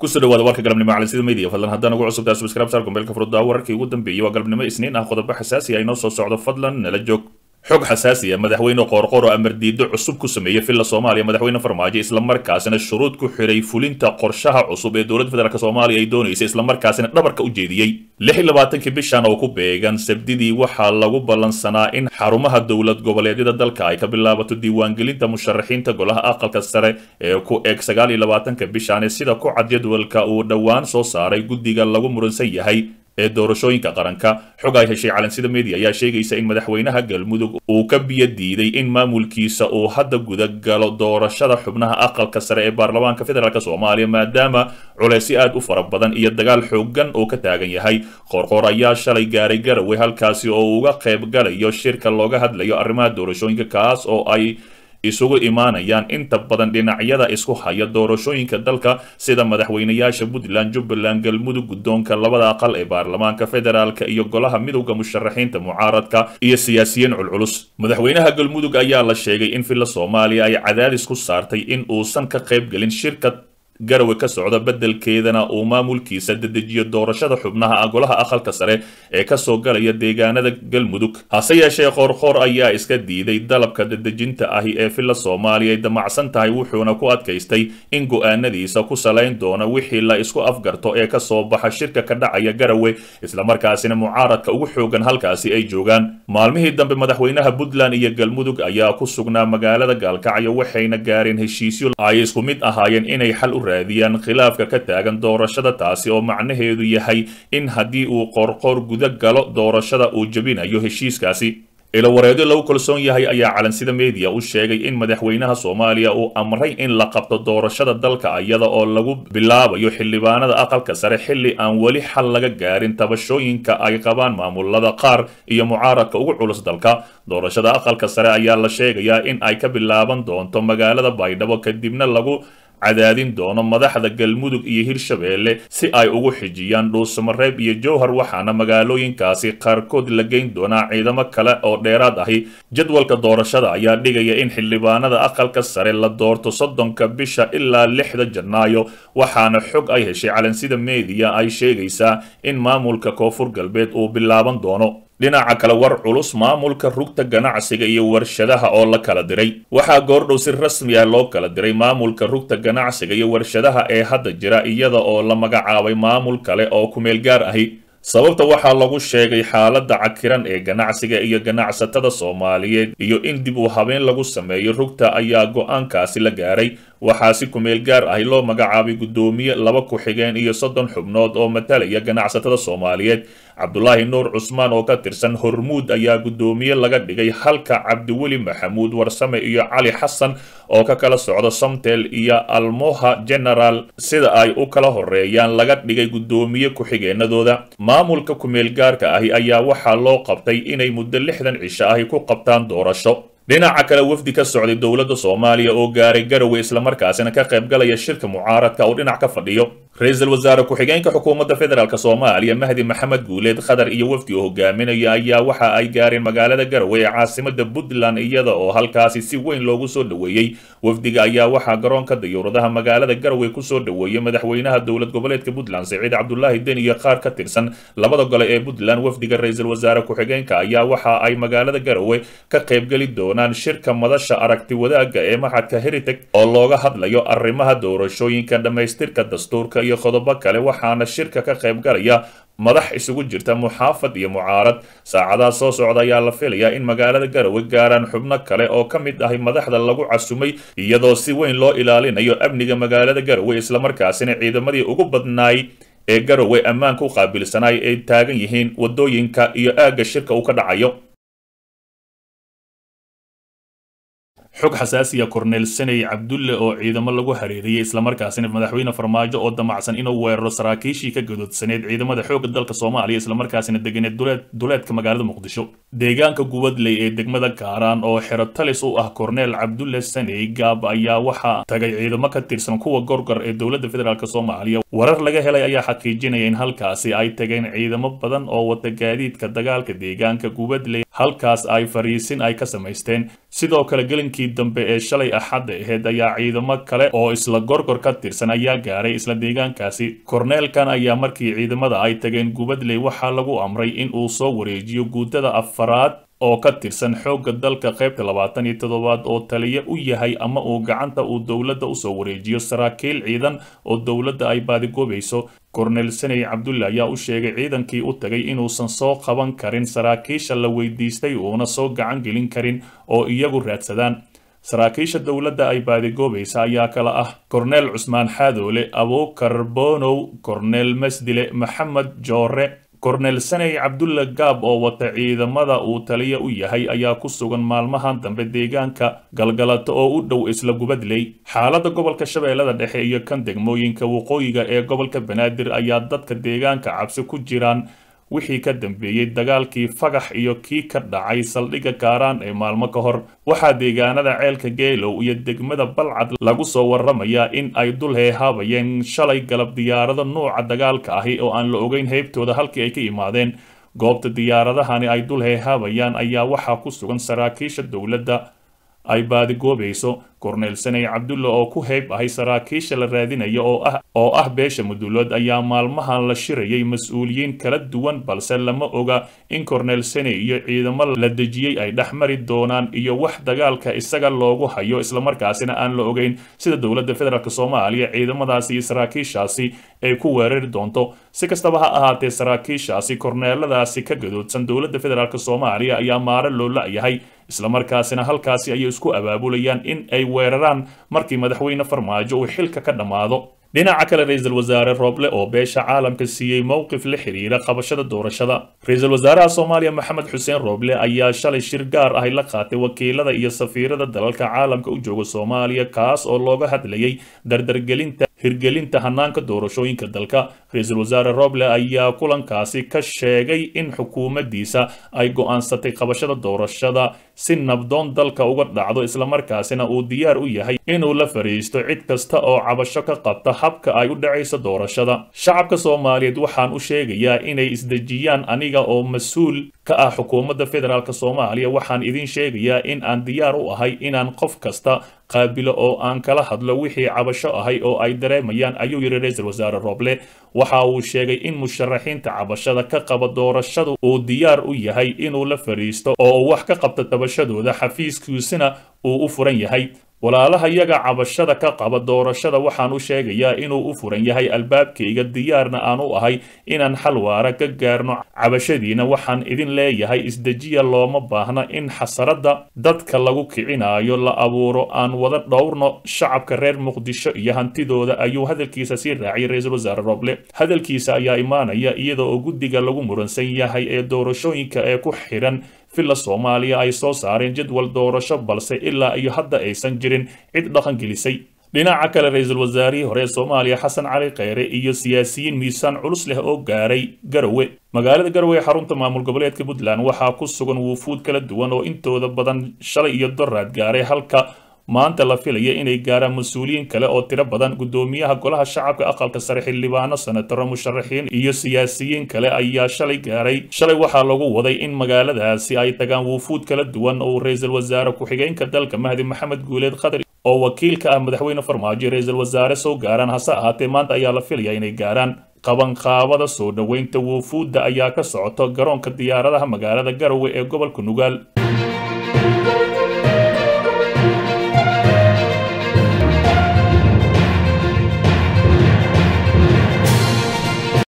kusoo dhawaada warka galabnimo calansida media fadlan haddaan ugu cusubtaa subscribe saar gombeelka furudda wararkii ugu dambeeyey waa galabnimo isniin ah qodobo xasaasi ah inoo soo socdo fadlan nala joog xog xasaasi ah madaxweyne qoorqoor oo amar diido cusub ku sameeyey villa soomaaliya madaxweyne farmaajo islamarkaasina shuruud ku xiray fulinta qorshaha cusub ee dowladda federaalk soomaaliya ay doonaysa islamarkaasina dhabarka u jeediyey lix iyo labaatankii bishan oo ku beegan sabdidii waxaa lagu ballansanaa in xarumaha dowlad goboleedyada dalka ay ka bilaabato diiwaangelinta musharaxiinta golaha aqalka sare ee ku eg sagaal iyo labaatanka bishan sida ku cad jadwalka uu dhowaan soo saaray guddiga lagu muransan yahay ee doorashooyinka qaranka xog ay heshay calansida media ayaa sheegaysa in madaxweynaha galmudug uu ka biyo diiday in maamulkiisa uu hadda guda galo doorashada xubnaha aqalka sare ee baarlamaanka federaalk soomaaliya maadaama culeysyo aad u fara badan iyo dagaal xoogan oo ka taagan yahay qoorqoor ayaa shalay gaaray garowe halkaasi oo uga qayb galayo shirka looga hadlayo arrimaha doorashooyinka kaas oo ay isugu imaanayaan inta badan dhinacyada isku haya doorashooyinka dalka sida madaxweynayaasha puntland jubbaland galmudug guddoonka labada aqal ee baarlamaanka federaalka iyo golaha midowda musharaxiinta mucaaradka iyo siyaasiyiin culculus madaxweynaha galmudug ayaa la sheegay in villa soomaaliya ay cadaadis ku saartay in uusan ka qayb gelin shirka garowe ka socda beddelkeedana uu maamulkiisa dedejiyo doorashada xubnaha golaha aqalka sare ee kasoo galaya deegaanada galmudug hase yeeshee qoorqoor ayaa iska diiday dalabka dedejinta ahi ee villa soomaaliya ay damacsan tahay wuxuuna ku adkaystay in go-aanadiisa ku salayn doona wixii la isku afgarto ee kasoo baxa shirka ka dhacaya garowe islamarkaasina mucaaradka ugu xoogan halkaasi ay joogaan maalmihii dambe madaxweynaha puntland iyo galmudug ayaa ku sugnaa magaalada gaalkacyo waxayna gaareen heshiisyo ay isku mid ahaayeen inay xal u raadiyaan khilaafka ka taagan doorashada taasi oo macnaheedu yahay in haddii uu qoorqoor guda galo doorashada uu jebinayo heshiiskaasi ilawareedyo lagu kalsoon yahay ayaa calansida media u sheegay in madaxweynaha soomaaliya uu amray in la qabto doorashada dalka iyada oo lagu bilaabayo xildhibaanada aqalka sare xilli aan weli xal laga gaarin tabashooyinka ay qabaan maamulada qaar iyo mucaaradka ugu culus dalka doorashada aqalka sare ayaa la sheegayaa in ay ka bilaaban doonto magaalada baydhabo kadibna lagu cadaadin doono madaxda galmudug iyo hirshabeelle si ay ugu xijiyaan dhuusamareeb iyo jowhar waxaana magaalooyinkaasi qaarkood la geyn doonaa ciidamo kale oo dheeraad ahi jadwalka doorashada ayaa dhigaya in xildhibaanada aqalka sare la doorto soddonka bisha ilaa lixda janaayo waxaana xog ay heshay calansida media ay sheegaysaa in maamulka koonfur galbeed uu bilaaban doono dhinaca kale war culus maamulka rugta ganacsiga iyo warshadaha oo la kala diray waxaa goordhow si rasmi ah loo kala diray maamulka rugta ganacsiga iyo warshadaha ee hadda jira iyada oo la magacaabay maamul kale oo kumeel gaar ahi sababta waxaa lagu sheegay xaaladda cakiran ee ganacsiga iyo ganacsatada soomaaliyeed iyo in dib u habeen lagu sameeyo rugta ayaa go-aankaasi la gaaray waxaa si kumeel gaar ahi loo magacaabay guddoomiye laba ku-xigeen iyo soddon xubnood oo matalaya ganacsatada soomaaliyeed cabdulaahi nuur cusmaan oo ka tirsan hormuud ayaa guddoomiye laga dhigay halka cabdiweli maxamuud warsame iyo cali xasan oo ka kala socda somtel iyo almoha general sida ay u kala horeeyaan laga dhigay guddoomiye ku-xigeenadooda maamulka kumeel gaarka ahi ayaa waxaa loo qabtay inay muddo lixdan cisho ahi ku qabtaan doorasho dhinaca kale wafdi ka socday dowladda soomaaliya oo gaaray garowe islamarkaasina ka qayb galaya shirka mucaaradka oo dhinac ka fadhiyo ra-iisul wasaare ku-xigeenka xukuumadda federaalk soomaaliya mahdi maxamed guuleed khadar iyo wafdi uu hogaaminaya ayaa waxa ay gaareen magaalada garowe ee caasimada puntland iyada oo halkaasi si weyn loogu soo dhoweeyey wafdiga ayaa waxaa garoonka dayuuradaha magaalada garowe kusoo dhoweeyey madaxweynaha dowlad goboleedka puntland siciid cabdulaahi den iyo qaar ka tirsan labada gole ee puntland wafdiga ra-iisul wasaare ku-xigeenka ayaa waxa ay magaalada garowe ka qaybgeli doonaan shirka madasha aragti wadaagga ee maxadka heritage oo looga hadlayo arrimaha doorashooyinka dhammaystirka dastuurka iyo qodobo kale waxaana shirka ka qayb galaya madax isugu jirta muxaafad iyo mucaarad saacadaha soo socda ayaa la filayaa in magaalada garowe gaaraan xubno kale oo ka mid ahay madaxda lagu casumay iyadoo si weyn loo ilaalinayo amniga magaalada garowe islamarkaasina ciidamadii ugu badnaay ee garowe ammaanka u qaabilsanaay ay taagan yihiin waddooyinka iyo aagga shirka uu ka dhacayo xog xasaasiya korneel saney cabdulle oo ciidamo lagu hareeriyey islamarkaasina madaxweyne farmaajo oo damacsan inuu weeraro saraakiishii ka gadoodsaneed ciidamada xoogga dalka soomaaliya islamarkaasina deganeed duleedka magaalada muqdisho deegaanka gubadley ee degmada kaaraan oo xero talis u ah korneel cabdulle saney gaab ayaa waxaa tagay ciidamo ka tirsan kuwa gorgor ee dowladda federaalk soomaaliya warar laga helay ayaa xaqiijinaya in halkaasi ay tageen ciidamo badan oo wata gaadiidka dagaalka deegaanka gubadley halkaas ay fariisin ay ka samaysteen sidoo kale gelinkii dambe ee shalay axadda aheyd ayaa ciidamo kale oo isla gorgor ka tirsan ayaa gaaray isla deegaankaasi korneelkan ayaa markii ciidamada ay tageen gubadley waxaa lagu amray in uu soo wareejiyo guutada afaraad oo ka tirsan xoogga dalka qaybta labaatan iyo toddobaad oo taliye u yahay ama uu gacanta uu dowladda usoo wareejiyo saraakiil ciidan oo dowladda ay baadigoobayso kornel saney cabdulle ayaa u sheegay ciidankii u tagay inuusan soo qaban karin saraakiisha la weydiistay uuna soo gacan gelin karin oo iyagu raadsadaan saraakiisha dowladda ay baadigoobaysa ayaa kala ah korneel cusmaan xaadoole abuukar bonow korneel masdile maxamed joore kornel saney cabdulle gaab oo wata ciidamada uu taliya u yahay ayaa ku sugan maalmahan dambe deegaanka galgalato oo u dhow isla gubadley xaaladda gobolka shabeellada dhexe iyo kan degmooyinka waqooyiga ee gobolka banaadir ayaa dadka deegaanka cabsi ku jiraan wixii ka dambeeyey dagaalkii fagax iyo kii ka dhacay saldhigga kaaraan ee maalmo ka hor waxaa deegaanada ceelka geelow iyo degmada balcad lagu soo warramayaa in ay dul heehaabayeen shalay galab diyaarado nuuca dagaalka ahi oo aan la ogeyn heybtooda halkii ay ka yimaadeen goobta diyaaradahani ay dul heehaabayaan ayaa waxaa ku sugan saraakiisha dowladda ay baadigoobayso korneel saney cabdulle oo ku heyb ahay saraakiisha la raadinaya oo ah oo ah beesha mudulood ayaa maalmahan la shirayay mas-uuliyiin kala duwan balse lama oga in korneel saney iyo ciidamo la dejiyey ay dhex mari doonaan iyo wax dagaalka isaga loogu hayo islamarkaasina aan la ogeyn sida dowladda federaalk soomaaliya ciidamadaasi iyo saraakiishaasi ay ku weerari doonto si kastaba ha ahaatee saraakiishaasi korneeladaasi ka gadoodsan dowladda federaalk soomaaliya ayaa maaro loo la-yahay islamarkaasina halkaasi ayay isku abaabulayaan in ay weeraraan markii madaxweyne farmaajo uu xilka ka dhammaado dhinaca kale ra-iisul wasaare rooble oo beesha caalamka siiyey mowqif la xiriira qabashada doorashada ra-iisul wasaaraha soomaaliya maxamed xuseen rooble ayaa shalay shir gaar ahy la qaatay wakiilada iyo safiirada dalalka caalamka u jooga soomaaliya kaas oo looga hadlayay dardargelinta hirgelinta hanaanka doorashooyinka dalka ra-iisul wasaare roble ayaa kulankaasi ka sheegay in xukuumaddiisa ay go'aansatay qabashada doorashada si nabdoon dalka uga dhacdo islamarkaasina uu diyaar u yahay inuu la fariisto cid kasta oo cabasho ka qabta habka ay u dhacayso doorashada shacabka soomaaliyeed waxaan u sheegayaa inay isdejiyaan aniga oo mas-uul ka ah xukuumadda federaalk soomaaliya waxaan idin sheegayaa in aan diyaar u ahay inaan qof kasta qaabilo oo aan kala hadlo wixii cabasho ahay oo ay dareemayaan ayuu yidhi ra-iisul wasaare roble waxa uu sheegay in musharaxiinta cabashada ka qaba doorashadu uu diyaar u yahay inuu la fariisto oo uu wax ka qabto tabashadooda xafiiskiisina uu u furan yahay walaalaha yaga cabashada ka qaba doorashada waxaan u sheegayaa inuu u furan yahay albaabkayga diyaarna aan u ahay inaan xal waara ka gaarno cabashadiina waxaan idin leeyahay isdejiya looma baahna in xasaradda dadka lagu kicinaayo la abuuro aan wada dhowrno shacabka reer muqdisho iyo hantidooda ayuu hadalkiisa sii raaciyay ra-iisul wasaare roble hadalkiisa ayaa imaanaya iyada oo guddiga lagu muransan yahay ee doorashooyinka ee ku xidhan villa soomaaliya ay soo saareen jadwal doorasho balse ilaa iyo hadda aysan jirin cid dhaqan gelisay dhinaca kale ra-iisul wasaarihii hore ee soomaaliya xasan cali kheyre iyo siyaasiyiin miisaan culus leh oo gaaray garowe magaalada garowe ee xarunta maamul goboleedka puntland waxaa ku sugan wuufuud kala duwan oo intooda badan shalay iyo doraad gaaray halka maanta la filaya inay gaaraan mas-uuliyiin kale oo tiro badan guddoomiyaha golaha shacabka aqalka sare xildhibaano senataro musharaxiin iyo siyaasiyiin kale ayaa shalay gaaray shalay waxaa lagu waday in magaaladaasi ay tagaan wuufuud kala duwan oo ra-iisul wasaare ku-xigeenka dalka mahdi maxamed guuleed khadar oo wakiilka ah madaxweyne farmaajo ra-iisul wasaare soo gaaraan hase ahaatee maanta ayaa la filaya inay gaaraan qabanqaabada soo dhoweynta wuufuudda ayaa ka socoto garoonka diyaaradaha magaalada garowe ee gobolka nugaal